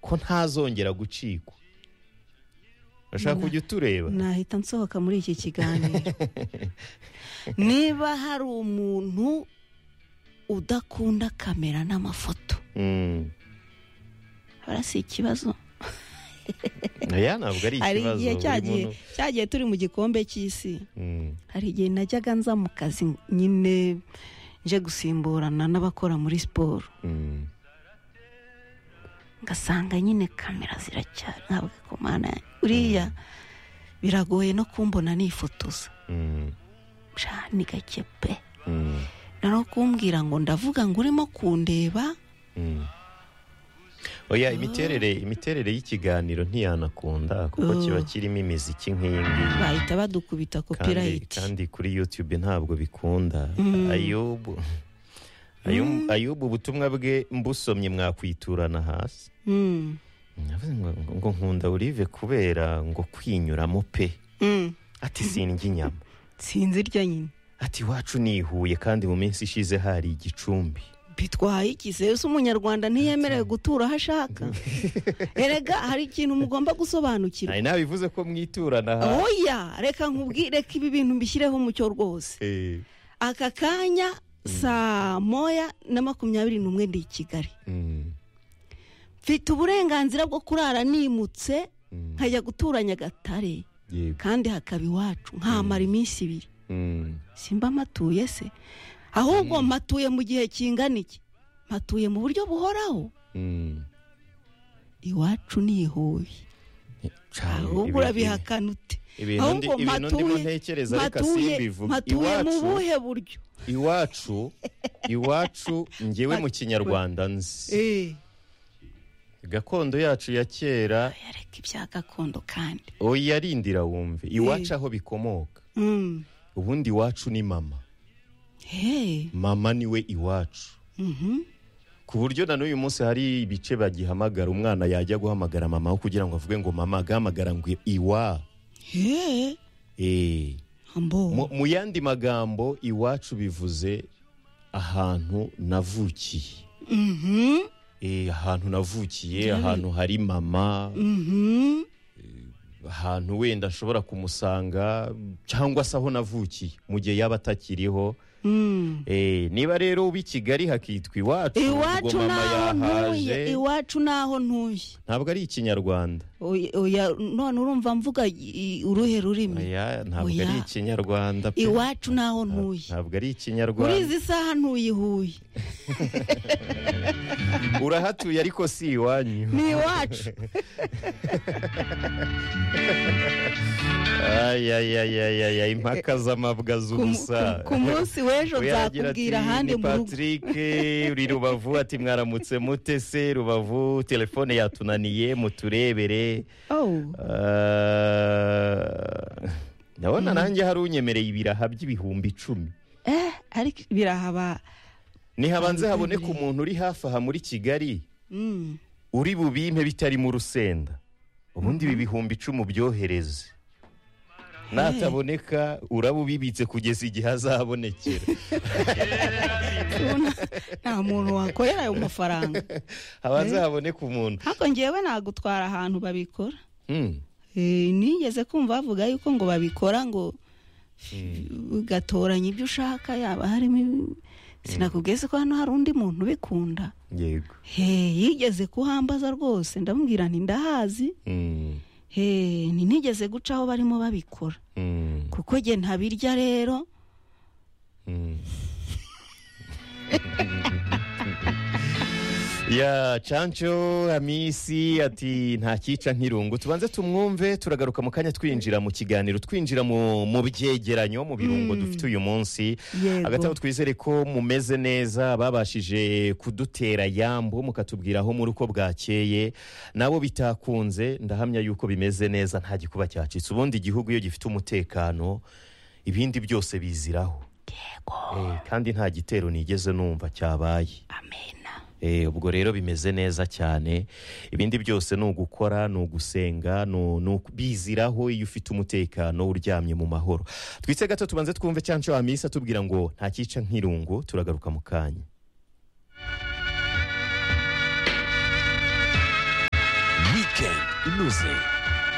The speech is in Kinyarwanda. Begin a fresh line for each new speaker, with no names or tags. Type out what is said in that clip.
ko ntazongera gucikwa urashaka kujya utureba
nahita nsohoka muri iki kiganiro niba hari umuntu udakunda kamera n'amafoto
Mm.
hara si ikibazo
oya ntabwo ari
hari
ikibazo
igihe
buri
cyagiye
muntu-
cyagiye turi mu gikombe cy'isi
Mm.
hari igihe najyaga nza mu kazi nyine nje gusimburana n'abakora muri siporo
Mm.
ngasanga nyine kamera ziracyari ntabwo ku mana uriya biragoye no kumbona nifotoza
Mm.
Sha, ni gake pe
Mm.
na no kumbwira ngo ndavuga ngo urimo kundeba
Mm. oya imiterere imiterere y'ikiganiro ntiyanakunda kuko
Oh.
kiba kirimo imiziki nk'iyi ngiyi
bahita badukubita
kandi,
copyright
kandi kuri youtube ntabwo bikunda ayubu Ayu- ayubu ubutumwa bwe mbusomye mwakwiturana hasi
Mm,
Navuze ngo- ngo- ngo nkunda olive kubera ngo kwinyuramo pe
mm.
ati sindya inyama
sinzi irya nyine
ati iwacu nihuye kandi mu minsi ishize hari igicumbi
bitwaye iki se ese umunyarwanda ntiyemerewe gutura aho ashaka erega hari ikintu mugomba gusobanukirwa
nawe bivuze ko mwiturana hasi
oya reka nkubwire reka ibi bintu mbishyireho umucyo rwose
Eh,
aka kanya saa moya na makumyabiri n'umwe ndi i kigali
mm,
mfite uburenganzira bwo kurara nimutse
mm,
nkajya gutura nyagatare
yego
kandi hakaba iwacu nkamara iminsi ibiri
Mm,
simba matuye se ahubwo matuye mu gihe kingana iki matuye mu buryo buhoraho
mm.
iwacu ni ihuye
Cane, ibi-
ahubwo urabihakana ute
ibintu ndi-
ahubwo
ibintu ndimo ntekereza reka
matuye
simbivuge.
matuye mu
Iwacu-
buhe buryo
iwacu iwacu ngewe mu kinyarwanda nzi
Eh,
gakondo yacu ya kera
yareka ibya gakondo kandi
oya rindira wumve iwacu aho bikomoka
Mm.
ubundi iwacu ni mama
Hey.
mama niwe iwacu
Mhm.
ku buryo na n'uyu munsi hari ibice bagihamagara umwana yajya guhamagara mama we kugira ngo avuge ngo mama agahamagara ngo iwa
Hey.
Eh.
Ambo.
mu mu yandi magambo iwacu bivuze ahantu navukiye
Mhm.
Eh, ahantu navukiye ahantu hari mama
Mhm.
ahantu wenda ashobora kumusanga cyangwa se aho navukiye mu gihe yaba atakiriho
Mm.
Eh, niba rero uba i kigali hakitwa iwacu
iwacu
ubwo mama
naho ntuye
yahaje
iwacu naho ntuye
ntabwo ari ikinyarwanda
Oya- oya, none urumva mvuga i- i- uruhe rurimi
Oya, ntabwo
Oya.
ari ikinyarwanda pe.
iwacu naho ntuye
ntabwo ari
muri
ikinyarwanda
izi saha ntuye i huye
urahatuye ariko si iwanyu
ni iwacu
Ay, ay, ay, ay, ay, ay, impaka z'amabwa
Ku mu-
z'ubusa
ku- ku munsi w'ejo nzakubwira ahandi mu rugo
patrick uri rubavu ati mwaramutse mute se rubavu telefone yatunaniye muturebere
Oh.
Ah, ndabona nanjye hari unyemereye ibiraha by'ibihumbi icumi
eh ariko birahaba
ntihabanze haboneka umuntu uri hafi aha muri kigali
Mm.
uri bubimpe bitarimo urusenda ubundi ibi bihumbi icumi ubyohereze nataboneka uraba ubibitse kugeza igihe azabonekera
Ubona nta muntu wakorera ayo mafaranga
habanze haboneka umuntu
ariko ngewe nagutwara ahantu babikora
Hmm.
Eh, nigeze kumva bavuga yuko ngo babikora ngo ugatoranya ibyo ushaka yaba harimo ibi- sinakubwiye ko hano hari undi muntu ubikunda
yego
he yigeze kuhambaza rwose ndamubwira nti ndahazi
Hmm.
he ntinigeze guca aho barimo babikora
Hmm.
kuko jye ntabirya rero
Mm. ya canco amisi ati nta cyica nk'irungu tubanze tumwumve turagaruka mu kanya twinjira mu kiganiro twinjira mu mu byegeranyo mu birungo dufite uyu munsi
Yego.
hagati aho twizere ko mumeze neza babashije kudutera yambu mukatubwira aho muri uko bwakeye nabo bitakunze ndahamya yuko bimeze neza nta gikuba cyacitse ubundi igihugu iyo gifite umutekano ibindi byose biziraho Eh, kandi nta gitero nigeze numva cyabaye
amena
Eh, ubwo rero bimeze neza cyane ibindi byose ni ugukora ni ugusenga ni u- ni uku- biziraho iyo ufite umutekano uryamye mu mahoro twitse gato tubanze twumve cyanco amisa atubwira ngo nta cyica nk'irungu turagaruka mu kanya inoze